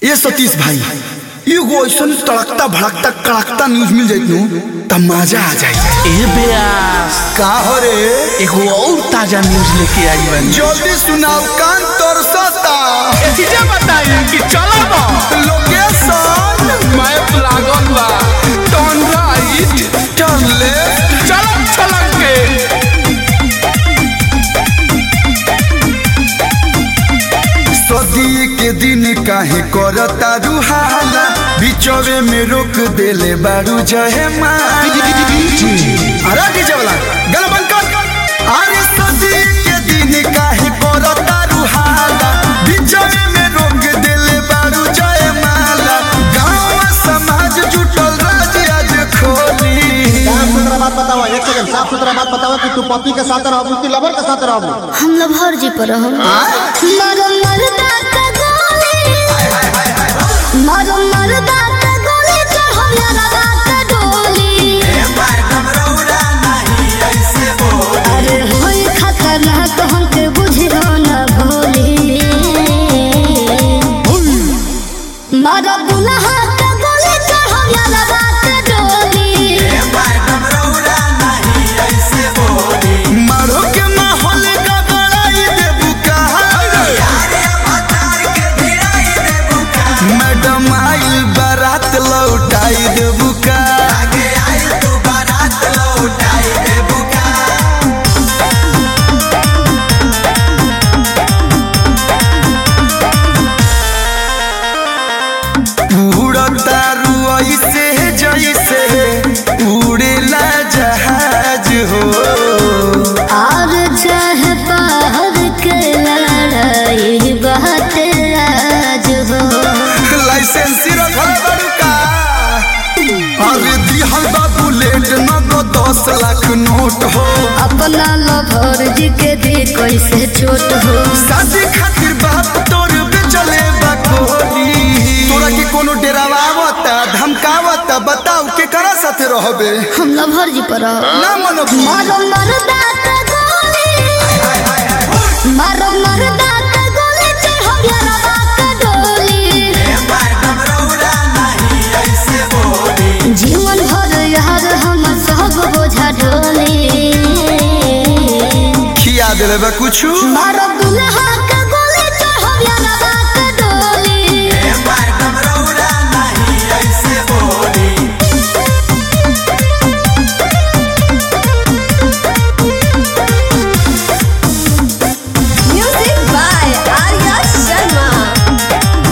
ये सतीश भाई एगो ऐसा तड़कता भड़कता कड़कता न्यूज मिल जाइत नु त मजा आ जाए ए ब्यास का हो रे एगो और ताजा न्यूज लेके आई बानी जल्दी सुनाओ कान तरसता चीजें बताई कि चलो बा लोकेशन मैप लागल बा टर्न राइट टर्न लेफ्ट चलक चलक के सदी के दिन काहे करता रुहाला बिचवे में रोक देले बारू जहे माला अरे डीजे वाला गल बंद कर अरे सदी के दिन काहे करता रुहाला बिचवे में रोक देले बारू जहे माला गांव समाज जुटल राज आज खोली साफ सुथरा बात बताओ एक सेकंड साफ सुथरा बात बताओ कि तू पति के साथ रहबू कि लवर के साथ रहबू हम लभर जी पर हम मरो मरदा का गोली मरो मरदा का गोली चढ़ो यारा का डोली अरे होई खतरनाक हमके बुझियो न भोली मरो दुल्हा का गोली चढ़ो यारा का डोली मारो के माहौल का बड़ाई देबू कहा मैडम आइल बारात लौटाई देबू का उड़ता रुई से जैसे उड़ेला जहाज हो और चाहे बाहर के लड़ाई बहुत राज हो लाइसेंस रखल बड़ू का अरे दिहल बा बुलेट न तो दस लाख नोट हो अपना लभर जी के भी कैसे छोट हो शादी खातिर बाप तोर बेचले बा कोहनी तोरा के कोनो डेरावा आवता धमकावता बताओ के करा साथे रहबे हम लभर जी पर रहो। ना मनो मारो मरदा का गोली मारो मरदा का गोली चढ़ो यारा का डोली जीवन भर यार हम सब बोझा ढोली खिया देले बा कुछ मारो दुल्हा का गोली चढ़ो यारा का डोली Music by Arya Sharma.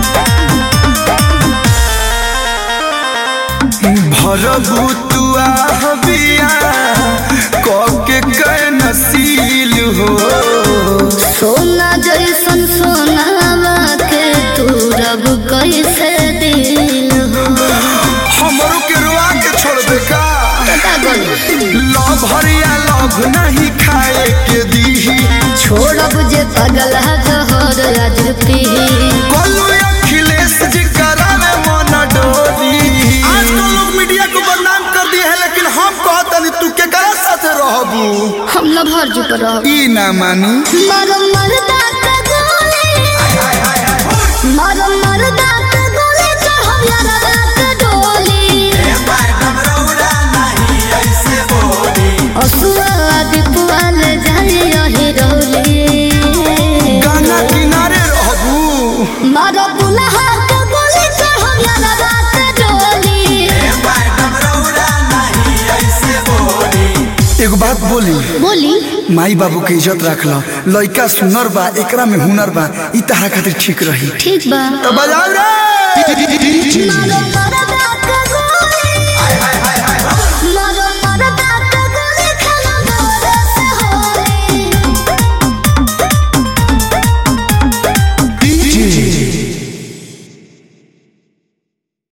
भरबू तू आहबिया के कै नसील हो सोना जैसन सोनावा के तू रब कैसे दिल हो हमरो के रुआ के छोड़ दे का पागल लव हरिया लव नहीं खाए के दीही छोड़ब जे पगल जहर आज पी कोलू अखिलेश जी करावे मन डोली आजकल लोग मीडिया को बदनाम कर दिए है लेकिन हम कहतनी तू के करा साथे रहबू हम लभर जी पर रहो। ई ना मानी मारो मरदा का गोली मारो मरदा का गोली चढ़ो यारा का डोली असुआ दीपुआ ले जाए यही रोली गाना किनारे रहबू मारो दुल्हा का गोली चढ़ो यारा का डोली एगो बात बोली बोली माई बाबू के इज्जत रख लो लइका सुनर बा एकरा में हुनर बा ई तहरा खातिर ठीक रही ठीक बा तो बजाओ रे मारो मरदा